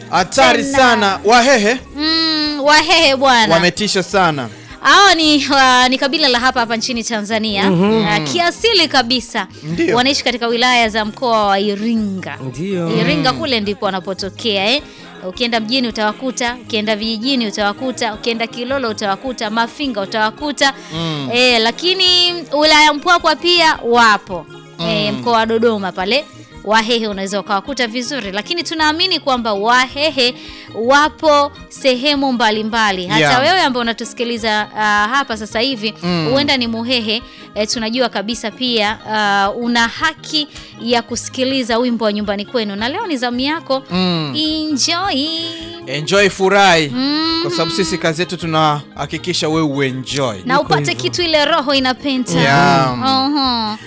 hatari Tena. sana wahehe Mm, Wahehe bwana. wametisha sana Hao ni, wa, ni kabila la hapa hapa nchini Tanzania uh, kiasili kabisa Ndio. wanaishi katika wilaya za mkoa wa Iringa. Ndio. Iringa kule ndipo wanapotokea eh. Ukienda mjini utawakuta, ukienda vijijini utawakuta, ukienda Kilolo utawakuta, Mafinga utawakuta eh, lakini wilaya Mpwapwa pia wapo eh, mkoa wa Dodoma pale Wahehe unaweza ukawakuta vizuri, lakini tunaamini kwamba Wahehe wapo sehemu mbalimbali. Hata Yeah. wewe ambao unatusikiliza uh, hapa sasa hivi huenda ni Muhehe eh, tunajua kabisa pia uh, una haki ya kusikiliza wimbo wa nyumbani kwenu, na leo ni zamu yako Mm. enjoy. enjoy furahi Mm. kwa sababu sisi kazi yetu tunahakikisha wewe uenjoy na upate kitu ile roho inapenda. Yeah. Oho.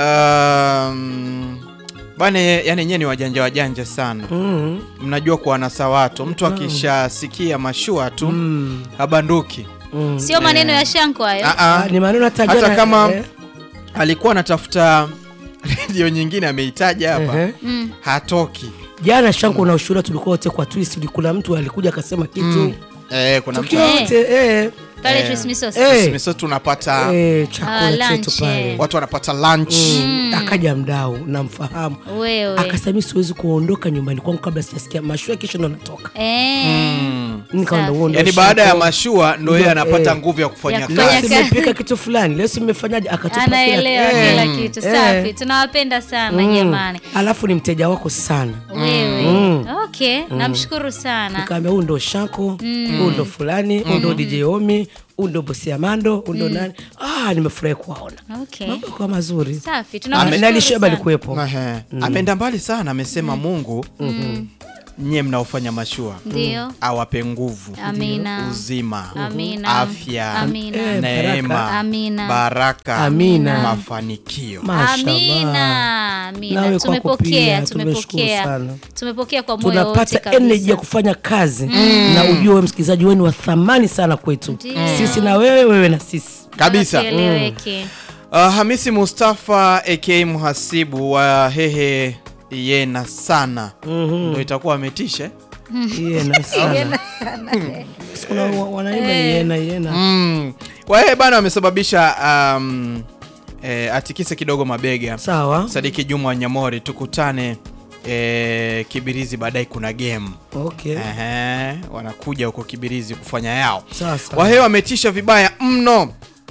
um, bana yani nyewe ni wajanja wajanja sana Mm. mnajua kuwanasa watu mtu akishasikia mashua tu Mm. habanduki Mm. Sio maneno ya Shanko hayo. Ah, ah. Ah, ni maneno hata hata jana, kama eh, alikuwa anatafuta redio nyingine ameitaja hapa ehe. Mm. hatoki jana shangu na ushuhuda tulikuwa wote kwa twist kuna mtu alikuja akasema kitu eh, kuna mtu tukiwa wote eh, Pale Eh. Trismisos. eh, Sisi tunapata eh, Ah, chakula lunch, chetu pale watu wanapata lunch Mm. akaja mdau namfahamu Wewe. akasema mi siwezi kuondoka nyumbani kwangu kabla sijasikia mashua kesho ndo natoka Eh. Mm. nikaona Safi. huo ndo yaani baada ya shako. mashua ndo Ndo, yeye anapata eh. nguvu ya kufanya Ya kazi kufanya leo kazi. simepika kitu fulani leo simefanyaje akatupa kila- Anaelewa eh, kila kitu. eh. Safi. Tunawapenda sana Mm. jamani. alafu ni mteja wako sana Wewe. Mm. Okay, namshukuru sana. nikaambia huu ndo shako huu ndo fulani huu ndo dj omi huu ndo bosi amando huu ndo nani ah, nimefurahi kuwaona Okay. mambo kwa mazuri Safi. Na- Tunamshukuru nalisheba sana. alikuwepo Ehe. ameenda mbali sana amesema mungu nyie mnaofanya mashua Ndio. awape nguvu Amina. uzima Amina. afya Amina. Eh, neema Amina. baraka Amina. mafanikio Mashallah. Amina. Amina. Nawe kwako Tumepokea, pia, tumeshukuru tumepokea. sana. Tumepokea kwa moyo wote tunapata kabisa. energy ya kufanya kazi na ujue we msikilizaji wewe ni wa thamani sana kwetu Ndio. sisi na wewe wewe na sisi kabisa Kieleweke. uh, hamisi mustafa aka mhasibu wa hehe yena sana ndo itakuwa ametisha eh? yena sana Kuna wa- wanaimba yena yena mm. wahehe bana wamesababisha um, eh, atikise kidogo mabega sawa sadiki juma wanyamori tukutane eh, kibirizi baadaye kuna game okay Ehe, wanakuja huko kibirizi kufanya yao sasa wahehe wametisha vibaya mno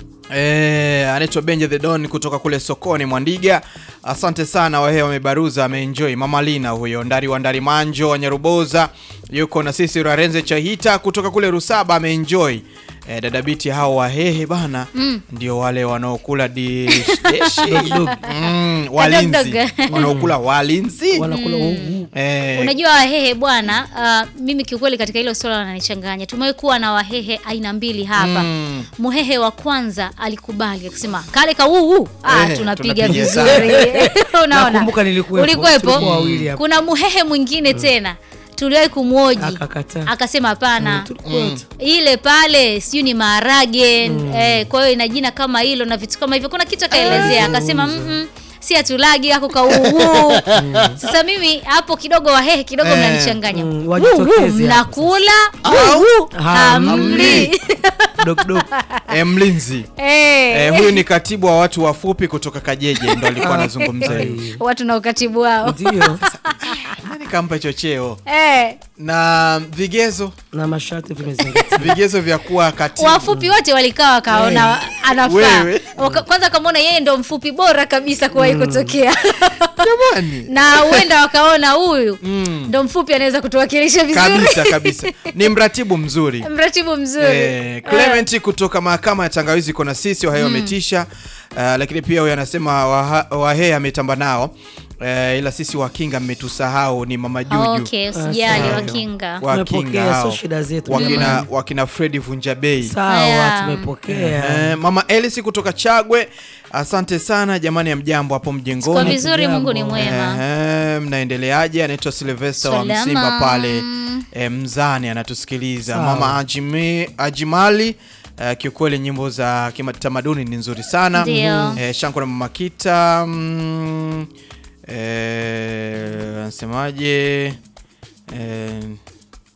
Eh, anaitwa benja the don kutoka kule sokoni mwandiga asante sana wahehe wamebaruza ameenjoy mama lina huyo ndari wa ndari manjo wa nyaruboza yuko na sisi rarenze chahita kutoka kule rusaba ameenjoy eh, dadabiti hao wahehe bana ndio wale wanaokula dish, dishi. mm, walinzi dog. wanaokula walinzi wanakula ugu eh, Unajua Wahehe bwana, uh, mimi kiukweli katika hilo swala wananichanganya. Tumewahi kuwa na Wahehe aina mbili hapa. Mm. Muhehe wa kwanza alikubali akasema kale ka uu ah, Eh, tunapiga tunapiga vizuri. Unaona? Nakumbuka nilikuwepo. Ulikuwepo? Tulikuwa wawili hapa. Kuna Muhehe mwingine tena tuliwahi kumwoji Akakataa. akasema hapana Tulikuwa wote. ile pale sijui ni maharage eh, kwa hiyo ina jina kama hilo na vitu kama hivyo. Kuna kitu akaelezea akasema mm si hatulagi ako kauuu. Sasa mimi hapo kidogo Wahehe kidogo Eh, mnanichanganya, mm, Wuu, wajitokeze wuu, hapo mnakula Au wuu, hamli. hamli. Dok, dok. eh, mlinzi Eh, Eh, huyu ni katibu wa watu wafupi kutoka Kajeje ndo alikuwa anazungumza hiyo. Ai, watu na ukatibu wao ndio Nani kampa hicho cheo? eh, Na vigezo na masharti vimezingatiwa vigezo vya kuwa katibu. wafupi wote walikaa wakaona anafaa Wewe. Waka- kwanza wakamwona yeye ndo mfupi bora kabisa kuwahi kutokea Jamani. na huenda wakaona huyu Mm. ndo mfupi anaweza kutuwakilisha vizuri Kabisa kabisa. Ni mratibu mzuri. mratibu mzuri Eh, Clement kutoka mahakama ya Tangawizi iko na sisi Wahehe wametisha. Uh, lakini pia huyu anasema Waha- Wahehe ametamba nao. Uh, ila sisi Wakinga mmetusahau ni Mama Juju. okay usijali sawa. wakinga Wakinga Tumepokea, hao. sio shida zetu, Wakina, jamani. wakina Fredi Vunjabei. sawa Haya. tumepokea Eh, mama Elisi kutoka Chagwe, asante sana jamani, ya mjambo hapo kwa mjengoni. vizuri mungu ni Jambo. mwema Ehe, mnaendeleaje? Anaitwa Silvester wa Salama. Msimba pale eh, Mzani anatusikiliza. Sawa. Mama Ajimi, Ajimali eh, kiukweli nyimbo za kitamaduni ni nzuri sana. Ndio. Eh, Shanko na Mama Kita mm, eh, anasemaje? Eh,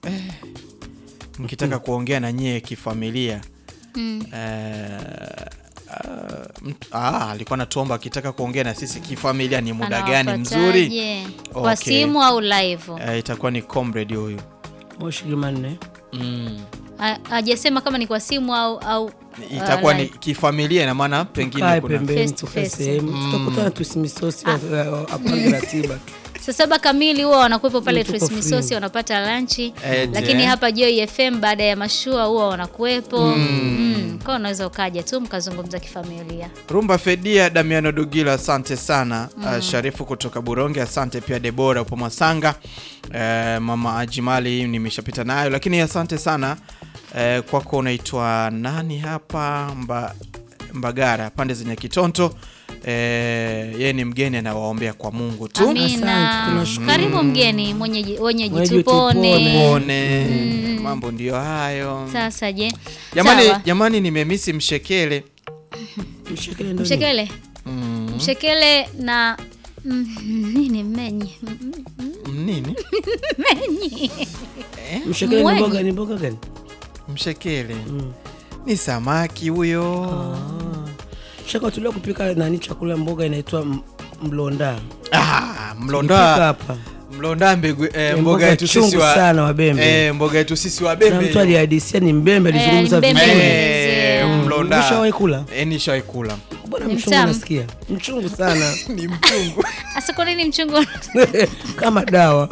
mkitaka kuongea na nyie kifamilia Mm. eh, ah, mt- ah, alikuwa natuomba akitaka kuongea na sisi kifamilia ni muda gani mzuri Anawapataje? Kwa Okay. simu au live? eh, itakuwa ni comrade huyu moshi Jumanne mm. Ha- Hajasema kama ni kwa simu au au itakuwa uh, ni live. kifamilia ina maana pengine kae kuna pembeni Face to tukae face. sehemu tutakutana tusimisosi apange ratiba tu saa saba kamili huwa wanakuwepo pale Mm, tuko Tris free. Misosi wanapata lanchi Ete. lakini hapa Joy FM baada ya mashua huwa wanakuwepo mm. Kwa unaweza ukaja tu mkazungumza kifamilia. Rumba Fedia Damiano Dugila, asante sana uh, Sharifu kutoka Buronge, asante pia Debora upo Mwasanga, uh, mama Ajimali nimeshapita nayo, lakini asante sana uh, kwako. Unaitwa nani hapa Mba, Mbagara pande zenye Kitonto. Uh, yeye ni mgeni anawaombea kwa Mungu tu Amina. Asante, tunashukuru. Karibu mgeni mwenyeji wenyeji Mwenyeji tupone. tupone. pone mambo ndio hayo Sasa je, jamani, Sawa. jamani nimemisi mshekele mshekele ndo nini? mshekele mm. mshekele na mm, nini mmenyi Mm, mm, nini mmenyi mshekele ni Mwenye. mboga ni mboga gani mshekele Mm. ni samaki huyo shaka tulia kupika nani chakula mboga inaitwa m- mlonda Ah, Tulipika mlonda hapa mlonda mbegu, eh, Eh, mboga yetu chungu sisi wa sana wabembe eh, mboga yetu sisi wa na mtu bembe alihadisia ni mbembe Eh, alizungumza ni mbembe. vizuri eh, Mm. mlonda Ushawahi kula eh, nishawahi kula bwana Ni mchungu mtamu. nasikia mchungu sana ni mchungu hasa kwa nini mchungu kama dawa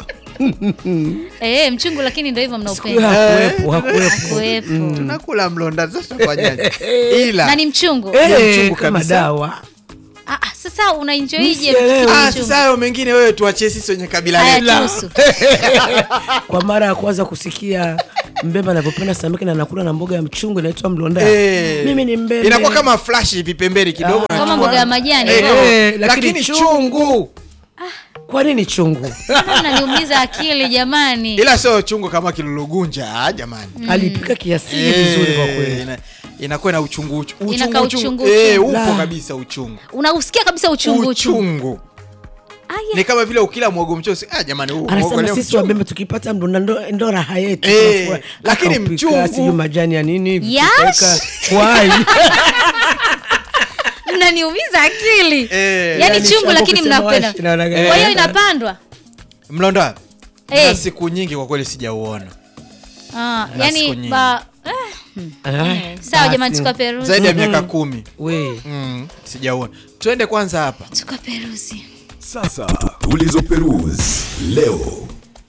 eh, mchungu lakini ndio hivyo siku hiyo mnaupenda hakuwepo hakuwepo kuwepo tunakula mlonda sasa tufanyaje ila na ni mchungu Eh, mchungu kama kabisa. dawa ah, ah, sasa unaenjoyje Msielewi. ah, mchungu? sasa hayo mengine wewe tuachie sisi wenye kabila Haya, letu tusu. kwa mara ya kwanza kusikia mbembe anavyopenda samaki na anakula na mboga ya mchungu inaitwa mlonda Eh, mimi ni mbembe inakuwa kama flash hivi pembeni kidogo Ah. na- kama mboga ya majani Eh, bro. Eh, lakini lakini chungu. chungu kwa nini chungu naniumiza akili jamani ila sio chungu kama kilulugunja ah, jamani alipika kiasili Eh, vizuri kwa kweli ina- inakuwa na uchungu uchu- uchungu Inakaa uchungu. uchungu, Eh, uchungu. upo La. kabisa uchungu unausikia kabisa uchungu uchungu uchungu Aya. ni kama vile ukila mwogo mchosi ah, jamani huu mwogo anasema leo sisi mchungu. wabembe tukipata mlonda ndo, ndo raha yetu Eh, Tunafurahi. lakini Akaupika, mchungu. sijui majani ya nini hivi, Yash. tukaweka wali mnaniumiza akili Eh, yaani yani chungu shamba lakini kusema mnapenda washi, naona gani. kwa hiyo Eh. inapandwa mlonda Eh. na siku nyingi kwa kweli sijauona Ah, Na siku yani nyingi. ba eh, Ah, eh, sawa jamani basi. tukaperuzi zaidi ya miaka kumi we mm, sijauona twende kwanza hapa tukaperuzi Sasa tulizoperuzi leo.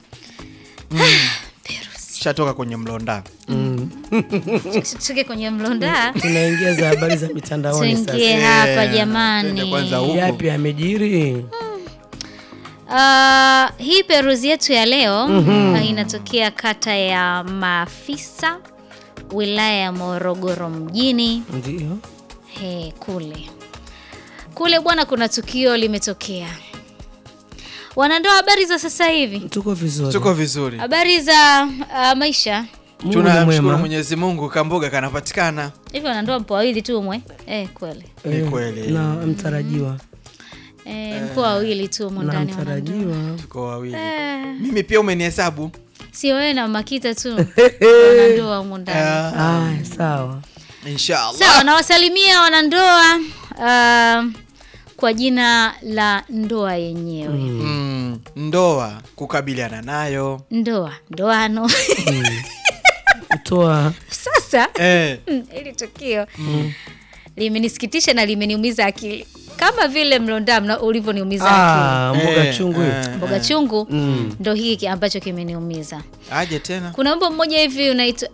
shatoka kwenye mlonda tuke kwenye mlonda tunaingia za habari za mitandaoni sasa tuingie hapa Eh, twende jamani kwanza huku yapi amejiri Ah, hii peruzi yetu ya leo ah, inatokea kata ya maafisa wilaya ya morogoro mjini ndio He, kule kule bwana kuna tukio limetokea wanandoa habari za sasa hivi tuko vizuri tuko vizuri habari za uh, maisha Mungu ni tunamshukuru mwema mwenyezi mungu kamboga kanapatikana hivi wanandoa mpo wawili tu umwe eh, kweli ni Eh, kweli na mtarajiwa eh, mpo wawili tu umo na ndani wanandoa. mtarajiwa tuko wawili Eh, mimi pia umenihesabu sio wewe na makita tu wanandoa humu ndani Ah, aya sawa inshallah sawa nawasalimia wanandoa uh, kwa jina la ndoa yenyewe mm, ndoa kukabiliana nayo ndoa ndoano kutoa sasa eh, mm, hili tukio limenisikitisha na limeniumiza akili kama vile mlonda mna- ulivyoniumiza akili ah, mboga eh, chungu hii. eh, mboga chungu Mm. ndo hiki ambacho kimeniumiza aje tena kuna wimbo mmoja hivi unaitwa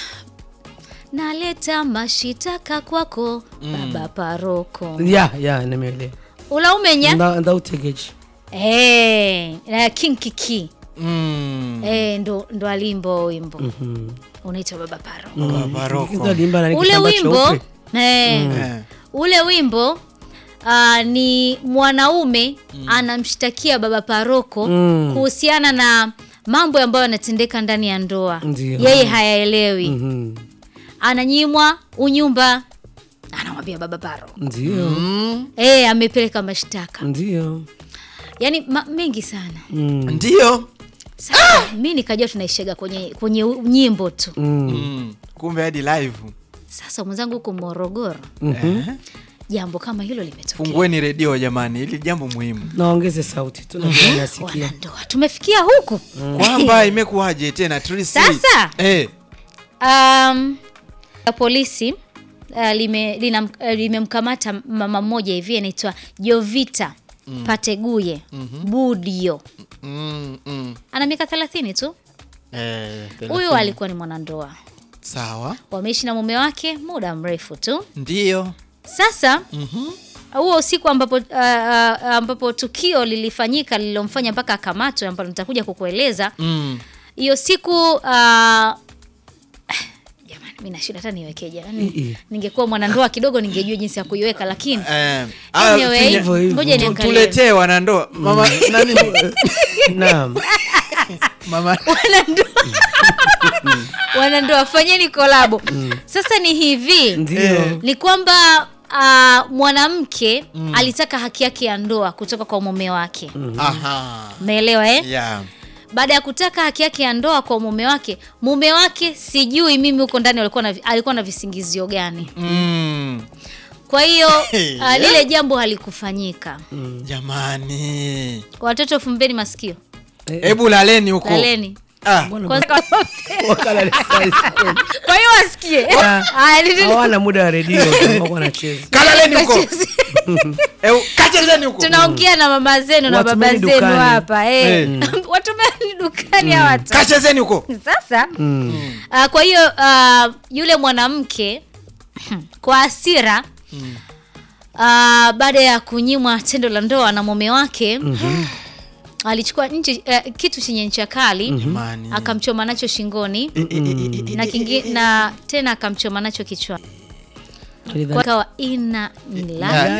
naleta mashitaka kwako baba paroko ya ya nimeelewa ulaumenya Nda- ndautegeji hey, na king kiki mm. hey, ndo, ndo alimbo wimbo unaitwa baba paroko Baroko. alimba na ule kitambaa wimbo cheupe. eh, Eh, ule wimbo uh, ni mwanaume anamshtakia baba paroko Mm. kuhusiana na mambo ambayo yanatendeka ndani ya ndoa Ndio. yeye hayaelewi Mhm. ananyimwa unyumba anamwambia baba paroko ndio mm, e, amepeleka mashtaka ndio yaani ma, mengi sana Mm. ndio Sasa mi nikajua tunaishaga kwenye kwenye u- nyimbo tu. Mm. Kumbe hadi live. Sasa mwenzangu huko Morogoro, Eh. jambo kama hilo limetokea. Fungueni redio jamani, hili jambo muhimu. naongeze sauti tunajua nasikia Wanandoa tumefikia huku Kwamba imekuwaje tena Trisi? Sasa? Eh. Um, polisi uh, lime- lina- uh, limemkamata mama mmoja hivi anaitwa Jovita Pateguye Budio, Mm, mm. ana miaka 30 tu. Eh, Huyu thelathini. alikuwa ni mwanandoa, Sawa. wameishi na mume wake muda mrefu tu. Ndio. Sasa huo usiku ambapo, uh, uh, ambapo tukio lilifanyika lililomfanya mpaka akamatwe, ambalo nitakuja kukueleza Mm. hiyo siku uh, jamani, mi nashinda hata niwekeje. Yani, I- i. ningekuwa mwanandoa kidogo ningejua jinsi ya kuiweka, lakini Eh. anyway, finya- hivyo hivyo. ngoja tu- niangalie Tuletee wanandoa. Mama nani? naam Mama wanandoa wanandoa, fanyeni kolabo. Sasa ni hivi ndio Eh. ni kwamba uh, mwanamke alitaka haki yake ya ndoa kutoka kwa mume wake, Aha. umeelewa eh? Yeah. baada ya kutaka haki yake ya ndoa kwa mume wake, mume wake sijui mimi huko ndani alikuwa na, alikuwa na visingizio gani. Mm. Kwa hiyo Hey, uh, lile jambo halikufanyika. Jamani. Watoto fumbeni masikio, Hebu laleni huko. laleni Ah. Kwanza- wakala kwa hiyo wasikie. Haya, nini- hawana muda wa redio wako wanacheza Kalaleni huko. Eh, kachezeni huko. tunaongea na mama zenu na baba Watumeni zenu dukani. hapa eh. Eh. watumeni dukani hawa watu. Kachezeni huko. Sasa uh, kwa hiyo uh, yule mwanamke kwa hasira uh, baada ya kunyimwa tendo la ndoa na mume wake alichukua nje uh, kitu chenye ncha kali Jamani. akamchoma nacho shingoni Eh, eh, eh, eh, na, kingi, na tena akamchoma nacho kichwani Alidhani- kwa kawa ina eh, nila